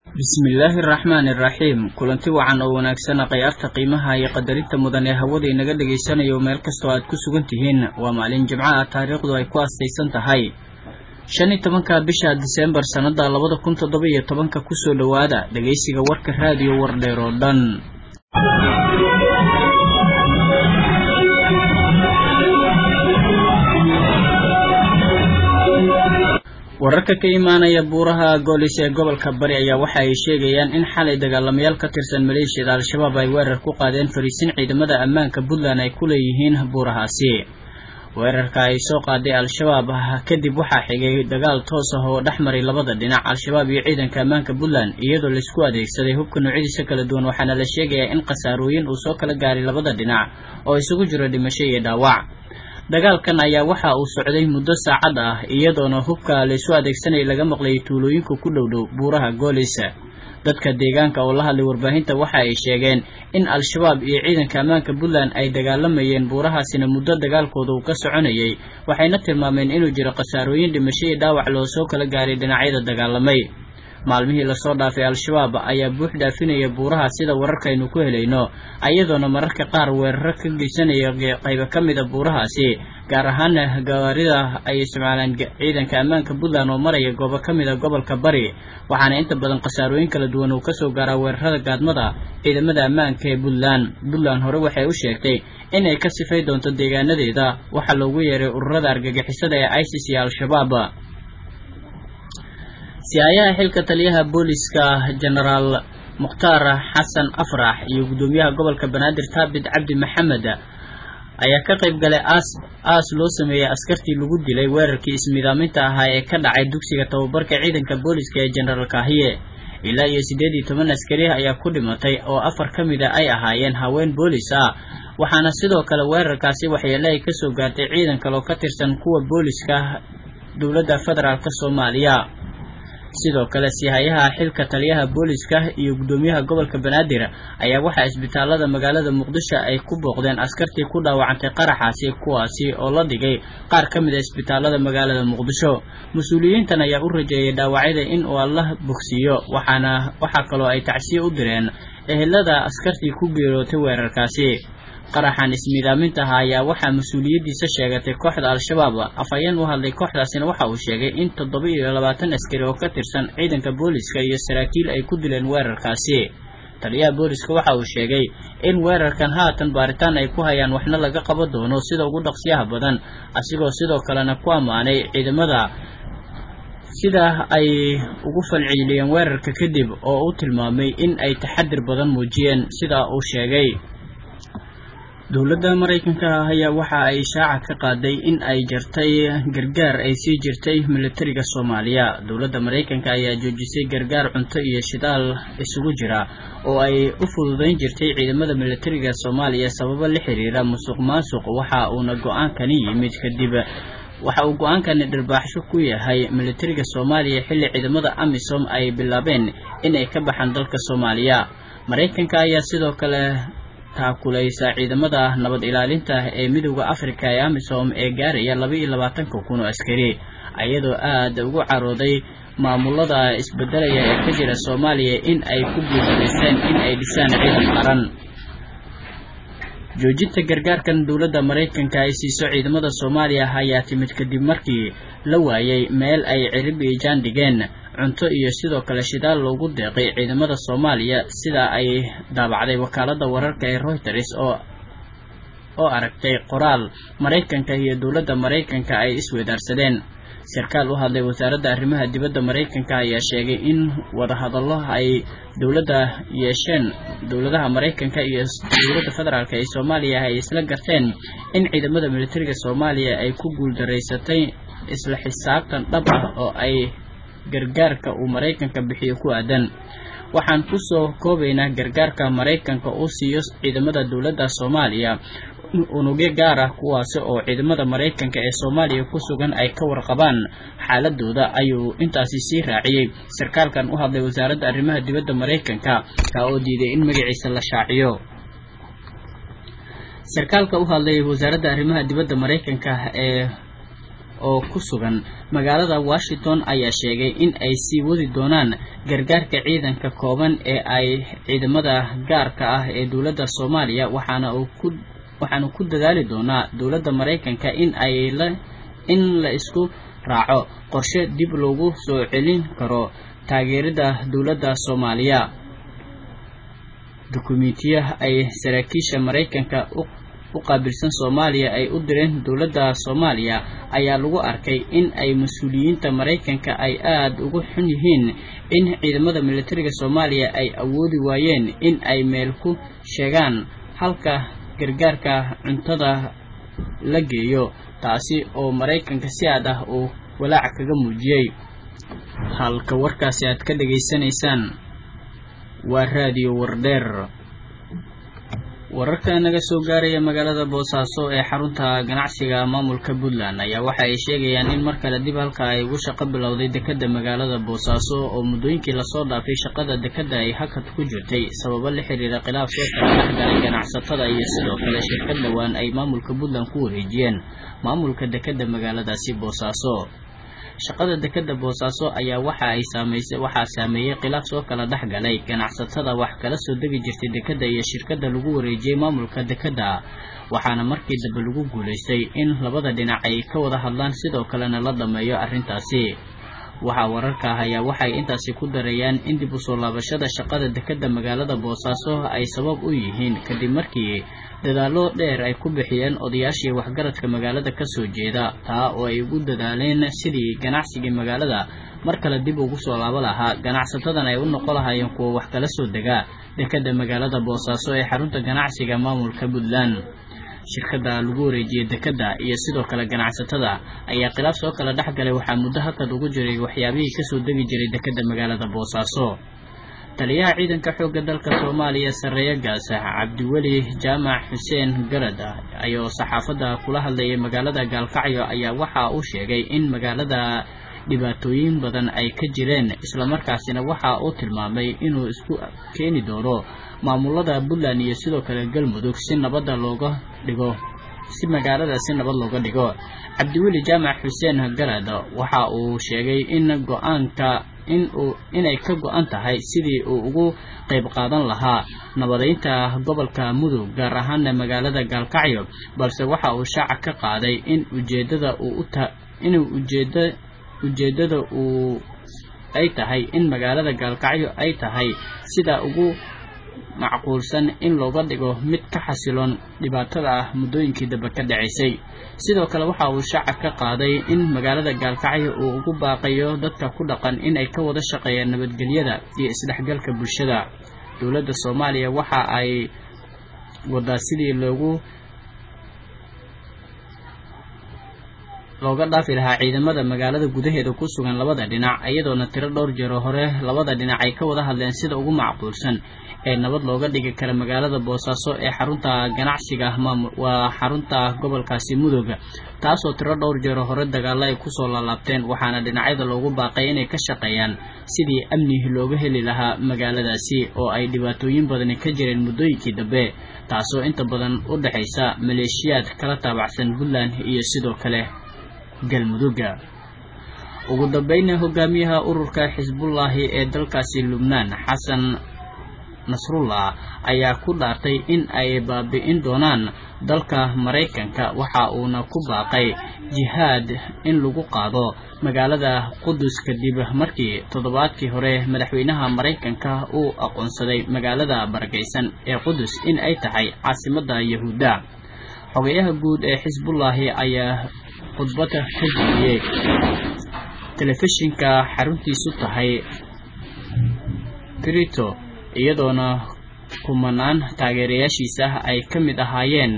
bismillaahi araxmaani iraxiim kulanti wacan oo wanaagsan khayaarta qiimaha iyo qadarinta mudan ee hawada inaga dhagaysanayo meel kastoo aad ku sugan tihiin waa maalin jimco ah taariikhdu ay ku astaysan tahay shan iyo tobanka bisha diseembar sannada labada kun toddoba iyo tobanka kusoo dhowaada dhegaysiga warka raadiyo wardheer oo dhan wararka ka imaanaya buuraha goolis ee gobolka bari ayaa waxa ay sheegayaan in xalay dagaalamayaal ka tirsan maleeshiyada al-shabaab ay weerar ku qaadeen fariisin ciidamada ammaanka puntland ay ku leeyihiin buurahaasi weerarka ay soo qaaday al-shabaab kadib waxaa xigay dagaal toos ah oo dhex maray labada dhinac al-shabaab iyo ciidanka ammaanka puntland iyadoo laisku adeegsaday hubka noocyadiisa kala duwan waxaana la sheegayaa in khasaarooyin uu soo kala gaaray labada dhinac oo isugu jiro dhimasho iyo dhaawac dagaalkan ayaa waxa uu socday muddo saacad ah iyadoona hubka laysu adeegsanayay laga maqlayay tuulooyinka ku dhow dhow buuraha goolis dadka deegaanka oo la hadlay warbaahinta waxa ay sheegeen in al-shabaab iyo ciidanka ammaanka puntland ay dagaalamayeen buurahaasina muddo dagaalkooda uu ka soconayay waxayna tilmaameen inuu jiro khasaarooyin dhimasho iyo dhaawac loo soo kala gaaray dhinacyada dagaalamay maalmihii lasoo dhaafay al-shabaab ayaa buux dhaafinaya buuraha sida wararkaynu ku helayno iyadoona mararka qaar weeraro ka geysanaya qaybo ka mida buurahaasi gaar ahaana gawaarida ay isticmaalaan ciidanka ammaanka puntland oo maraya goobo ka mida gobolka bari waxaana inta badan khasaarooyin kala duwan uu kasoo gaaraa weerarada gaadmada ciidamada ammaanka ee puntland puntland hore waxay u sheegtay inay ka sifay doonto deegaanadeeda waxaa loogu yeeray ururada argagixisada ee isis iyo al-shabaab si-aayaha xilka taliyaha booliska genaraal mukhtaar xasan afrax iyo guddoomiyaha gobolka banaadir taabit cabdi maxamed ayaa ka qayb galay aas aas loo sameeyey askartii lagu dilay weerarkii ismidaaminta ahaa ee ka dhacay dugsiga tababarka ciidanka booliska ee genaraal kaahiye ilaa iyo siddeed iyo toban askari ayaa ku dhimatay oo afar ka mid a ay ahaayeen haween boolis ah waxaana sidoo kale weerarkaasi waxyeele ay kasoo gaartay ciidan kale oo ka tirsan kuwa booliska dowladda federaalk soomaaliya sidoo kale sihayaha xilka taliyaha booliska iyo guddoomiyaha gobolka banaadir ayaa waxaa isbitaalada magaalada muqdisho ay ku booqdeen askartii ku dhaawacantay qaraxaasi kuwaasi oo la dhigay qaar ka mid a isbitaalada magaalada muqdisho mas-uuliyiintan ayaa u rajeeyay dhaawacyada in uu alla bogsiiyo waxaana waxaa kaloo ay tacsiye u direen ehelada askartii ku geerootay weerarkaasi qaraxan ismiidaamintaha ayaa waxaa mas-uuliyaddiisa sheegatay kooxda al-shabaab afhayeen u hadlay kooxdaasina waxa uu sheegay in toddoba iyo labaatan askari oo ka tirsan ciidanka booliska iyo saraakiil ay ku dileen weerarkaasi taliyaha booliska waxa uu sheegay in weerarkan haatan baaritaan ay ku hayaan waxna laga qaban doono sida ugu dhaqsiyaha badan asigoo sidoo kalena ku ammaanay ciidamada sida ay ugu falceliyeen weerarka kadib oo uu tilmaamay in ay taxadir badan muujiyeen sida uu sheegay dowladda maraykanka ayaa waxa ay shaaca ka qaaday in ay jartay gargaar ay sii jirtay militariga soomaaliya dowladda maraykanka ayaa joojisay gargaar cunto iyo shidaal isugu jira oo ay u fududayn jirtay ciidamada militariga soomaaliya sababo la xiriira musuq maasuq waxa uuna go-aankani yimid kadib waxa uu go-aankani dhirbaaxsho ku yahay militariga soomaaliya xilli ciidamada amisom ay bilaabeen in ay ka baxaan dalka soomaaliya maraykanka ayaa sidoo kale taakulaysa ciidamada nabad ilaalinta ee midooda afrika ee amisom ee gaaraya laba iyo labaatanka kun oo askari iyadoo aada ugu carooday maamulada isbedelaya ee ka jira soomaaliya in ay ku guuldareyseen in ay dhisaan ciidan qaran joojinta gargaarkan dowladda maraykanka ay siiso ciidamada soomaaliya ayaa timid kadib markii la waayay meel ay cirib iyo jaan dhigeen cunto iyo sidoo kale shidaal loogu deeqay ciidamada soomaaliya sida ay daabacday wakaaladda wararka ee reuters oo oo aragtay qoraal maraykanka iyo dowladda maraykanka ay isweedaarsadeen sarkaal u hadlay wasaaradda arrimaha dibadda maraykanka ayaa sheegay in wadahadallo ay dowladda yeesheen dowladaha maraykanka iyo dowladda federaalk ee soomaaliya ay isla garteen in ciidamada militariga soomaaliya ay ku guuldareysatay isla xisaabtan dhab ah oo ay gargaarka uu maraykanka bixiyo ku aadan waxaan kusoo koobaynaa gargaarka maraykanka uu siiyo ciidamada dowladda soomaaliya unugyo gaar ah kuwaasi oo ciidamada maraykanka ee soomaaliya ku sugan ay ka warqabaan xaaladooda ayuu intaasi sii raaciyey sarkaalkan u hadlay wasaaradda arrimaha dibadda maraykanka ka oo diiday in magaciisa la shaaciyo sarkaalka u hadlay wasaaradda arrimaha dibadda maraykanka ee oo ku sugan magaalada washington ayaa sheegay in ay sii wadi doonaan gargaarka ciidanka kooban ee ay ciidamada gaarka ah ee dowladda soomaaliya waxaana uu ku waxaanu ku dadaali doonaa dowladda maraykanka in ay la in la isku raaco qorshe dib loogu soo celin karo taageerida dowladda soomaaliya dukumiintiya ay saraakiisha maraykanka u qaabilsan soomaaliya ay u direen dowladda soomaaliya ayaa lagu arkay in ay mas-uuliyiinta maraykanka ay aada ugu xun yihiin in ciidamada militariga soomaaliya ay awoodi waayeen in ay meel ku sheegaan halka gargaarka cuntada la geeyo taasi oo maraykanka si aad ah uu walaac kaga muujiyey halka warkaasi aad ka dhegaysanaysaan waa raadiyo wardheer wararka naga soo gaaraya magaalada boosaaso ee xarunta ganacsiga maamulka puntland ayaa waxa ay sheegayaan in mar kale dib halka ay ugu shaqo bilowday dekadda magaalada boosaaso oo muddooyinkii lasoo dhaafay shaqada dekadda ay hakad ku jirtay sababo la xiriira khilaaf soo kala dhexgalay ganacsatada iyo sidoo kale shirkad dhowaan ay maamulka puntland ku wareejiyeen maamulka dekadda magaaladaasi boosaaso shaqada dekadda boosaaso ayaa waxa ay saameysay waxaa saameeyey khilaaf soo kala dhex galay ganacsatada wax kala soo degi jirtay dekadda iyo shirkadda lagu wareejiyey maamulka dekadda waxaana markii dambe lagu guulaystay in labada dhinac ay ka wada hadlaan sidoo kalena la dhameeyo arrintaasi waxaa wararka ah ayaa waxay intaasi ku darayaan in dib usoo laabashada shaqada dekadda magaalada boosaaso ay sabab u yihiin kadib markii dadaallo dheer ay ku bixiyeen odayaashii waxgaradka magaalada kasoo jeeda taa oo ay ugu dadaaleen sidii ganacsigii magaalada mar kale dib ugu soo laabo lahaa ganacsatadan ay u noqon lahaayeen kuwa wax kala soo degaa dekadda magaalada boosaaso ee xarunta ganacsiga maamulka puntland shirkadda lagu wareejiyey dekadda iyo sidoo kale ganacsatada ayaa khilaaf soo kala dhex galay waxaa muddo hakad ugu jiray waxyaabihii kasoo degi jiray dekadda magaalada boosaaso taliyaha ciidanka xoogga dalka soomaaliya sarreeye gaasa cabdiweli jaamac xuseen garad ayoo saxaafadda kula hadlayay magaalada gaalkacyo ayaa waxa uu sheegay in magaalada dhibaatooyin badan ay ka jireen islamarkaasina waxa uu tilmaamay inuu isku keeni doono maamulada puntland iyo sidoo kale galmudug si nabadda looga dhigo si magaalada si nabad looga dhigo cabdiweli jaamac xuseen garad waxa uu sheegay in go-aanka in uu inay ka go-an tahay sidii uu ugu qayb qaadan lahaa nabadeynta gobolka mudug gaar ahaana magaalada gaalkacyo balse waxa uu shaaca ka qaaday in ujeedada uu uta inuu ujeeda ujeedada uu ay tahay in magaalada gaalkacyo ay tahay sida ugu macquulsan in looga dhigo mid ka xasiloon dhibaatada ah muddooyinkii dambe ka dhacaysay sidoo kale waxa uu shaaca ka qaaday in magaalada gaalkacyo uu ugu baaqayo dadka ku dhaqan in ay ka wada shaqeeyaan nabadgelyada iyo isdhexgalka bulshada dowladda soomaaliya waxa ay wadaa sidii loogu looga dhaafi lahaa ciidamada magaalada gudaheeda ku sugan labada dhinac iyadoona tiro dhowr jeero hore labada dhinac ay ka wada hadleen sida ugu macquulsan ee nabad looga dhigi kara magaalada boosaaso ee xarunta ganacsiga maamul waa xarunta gobolkaasi mudug taasoo tiro dhowr jeero hore dagaalo ay kusoo laalaabteen waxaana dhinacyada loogu baaqay inay ka shaqeeyaan sidii amni looga heli lahaa magaaladaasi oo ay dhibaatooyin badani ka jireen muddooyinkii dambe taasoo inta badan u dhexaysa maleeshiyaad kala taabacsan puntland iyo sidoo kale galmudugga ugu dambayna hogaamiyaha ururka xisbullaahi ee dalkaasi lubnaan xasan nasrullah ayaa ku dhaartay in ay baabi'in doonaan dalka maraykanka waxa uuna ku baaqay jihaad in lagu qaado magaalada qudus kadib markii toddobaadkii hore madaxweynaha maraykanka uu aqoonsaday magaalada barakaysan ee qudus in ay tahay caasimadda yahuudda xogayaha guud ee xisbullaahi ayaa khudbada ka jeediyey telefishinka xaruntiisu tahay trito iyadoona kumanaan taageerayaashiisa ay ka mid ahaayeen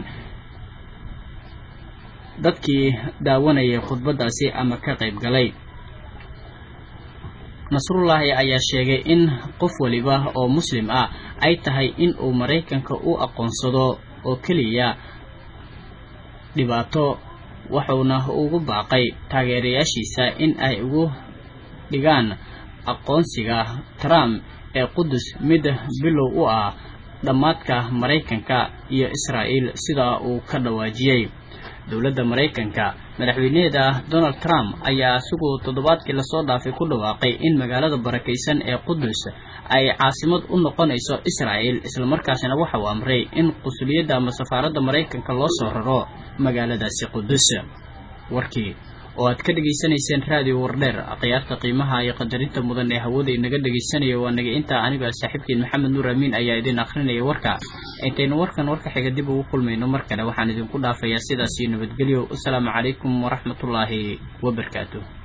dadkii daawanayay khudbadaasi ama ka qayb galay nasrullaahi ayaa sheegay in qof waliba oo muslim ah ay tahay in uu maraykanka u aqoonsado oo keliya dhibaato wuxuuna ugu baaqay taageerayaashiisa in ay ugu dhigaan aqoonsiga trump ee qudus mid bilow u ah dhammaadka maraykanka iyo israa'iil sida uu ka dhawaajiyey dowladda maraykanka madaxweynaheeda donald trump ayaa isagu toddobaadkii lasoo dhaafay ku dhawaaqay in magaalada barakaysan ee qudus ay caasimad u noqonayso israa'el islamarkaasina waxa uu amray in qusuliyadda ama safaaradda maraykanka loo soo raro magaaladaasi qudus warkii oo aad ka dhegaysanayseen raadiyo wardheer akhyaarta qiimaha iyo qadarinta mudan ee hawada inaga dhegaysanaya waa naga intaa aniga saaxiibkiin maxamed nuur amiin ayaa idin akhrinaya warka intaynu warkan warka xiga dib ugu kulmayno mar kale waxaan idinku dhaafayaa sidaas iyo nabadgelyo asalaamu calaykum waraxmatullaahi wabarakaatu